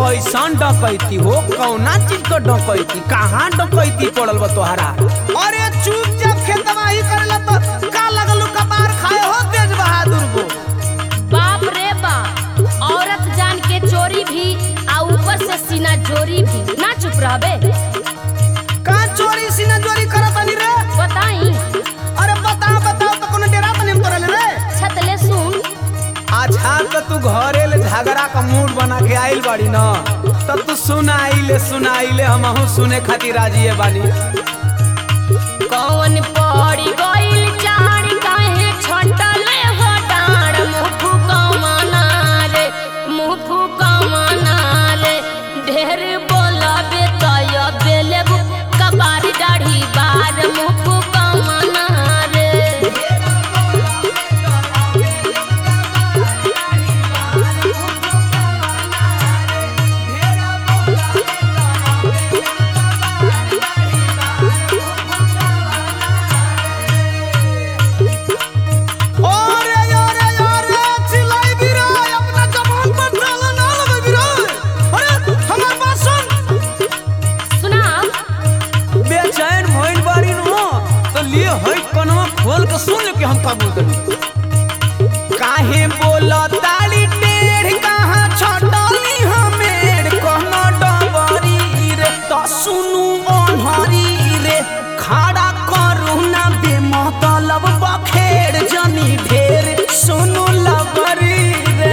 कैसन डकैती हो कौना चीज का डकैती कहाँ डकैती पड़ल बा तोहरा अरे चुप जब खेतवा ही करेला तो का लगलू कपार खाए हो तेज बहादुर को बाप रे बाप औरत जान के चोरी भी आ ऊपर से सीना जोरी भी ना चुप रहबे का चोरी सीना चोरी करत आनी रे बताई अरे बताओ बताओ तो कोनो डेरा तने में तोरल रे छतले सुन अच्छा तो तू घरे ले झगड़ा का मूड बना के आइल बाड़ी न तब तू सुनाइले सुनाइले हमहू सुने खातिर राजी है बानी कौन पड़ी गइल चार काहे छटले हो डार मुँह फुकवना रे मुँह फुकवना रे ढेर बोलबे तय बेले कबार दाढ़ी बार मुँह फुकवना रे अरे अरे अरे चिल्लाई भी रे अपना जबान पर ताला ना लगे भी रे अरे हमार बात सुन सुना बेचैन भइल बाड़ी न तो लिए हई कनवा खोल के सुन ले कि हम का बोल करी काहे बोला ताली टेढ़ कहाँ छटली हमेर कहना डबरी रे तो सुनु ओन्हरी रे खड़ा करू ना बेमतलब बखेड़ जनी ढेर सुनु लबरी रे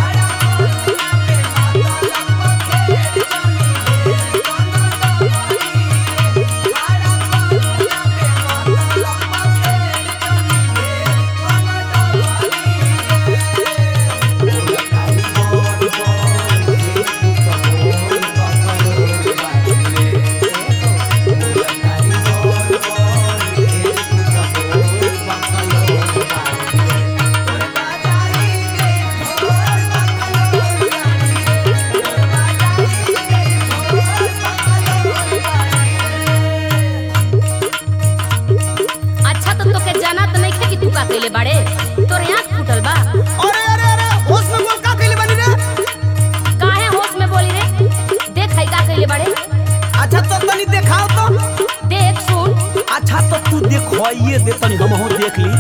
अच्छा तो तोके जाना तो नहीं थे कि तू का कइले बाड़े तोर आँख फूटल बा अरे अरे अरे होश में बोल का कइले बनी रे काहे होश में बोली रे देख है का कइले बाड़े अच्छा तो तनी दिखाओ तो देख सुन अच्छा तो तू देखवाइए दे तनी हमहू देख ली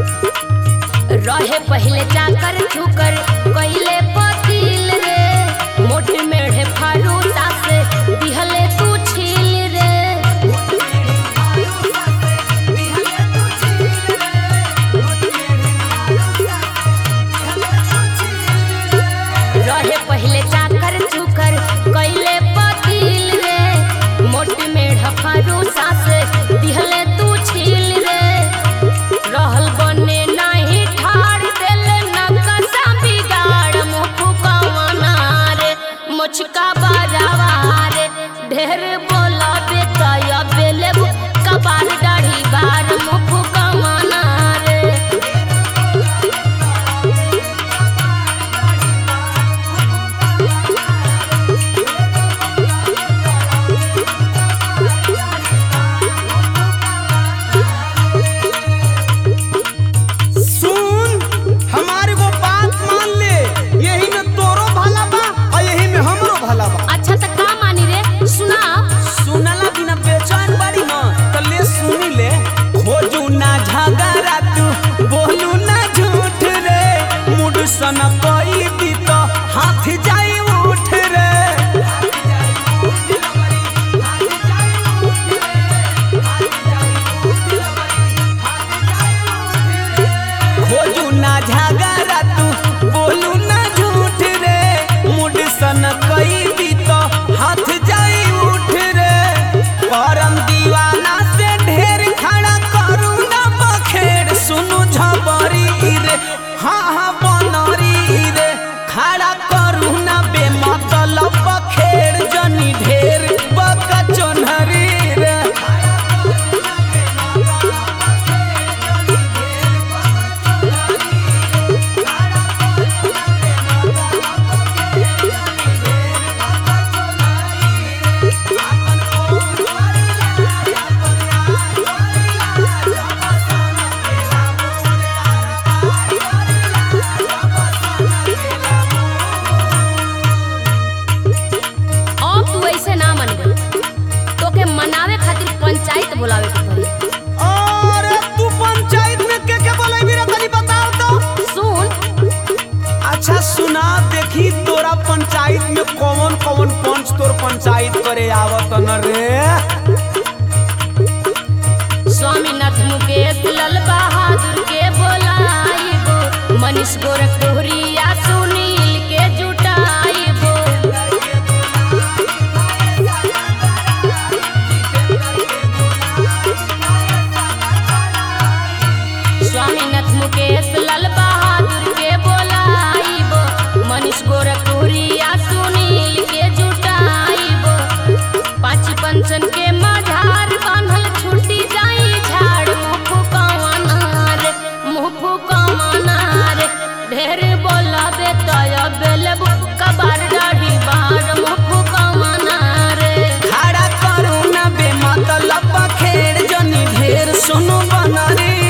रहे पहले जाकर छुकर कइले पतिल रे मोट मेढ़े फारूसा से दिहले तू छील रे रहे पहले जाकर छुकर कइले पतिल रे मोट मेढ़ फारूसा से दिहले तू छील रे रहल बने नाही ठाड़ देले नकसा बिगाड़ मुँह फुकवना रे मुचका बजावा रे ढेर बोला बेतय बेले कबार दाढ़ी बार मुँह फुकवना रे सुन हमारे को बात मान ले यही में तोरो भला बा और यही में हमरो भला बा अच्छा तो का मानी रे सुना सुनला बिना बेचैन बाड़ी न तो ले सुनी ले पंचायत में कौन कौन पंच तोर पंचायत करे आवत न रे स्वामीनाथ मुकेश लाल बहादुर के बोलाइबो मनीष गोरखपुरिया सुनील के जुटाइबो स्वामीनाथ मुकेश लाल बहादुर के बोलाइबो मनीष गोरखपुरिया सुनील के जुटाइबो पाँच पंचन के मझार बांधल छुट्टी जाई झाड़ मुँह फुकावनार मुँह फुकावनार ढेर बोलाबे तय बेलब कबार डाढ़ी बार मुँह फुकावनार खड़ा करू ना बे मतलब खेड़ जनी ढेर सुनो बना रे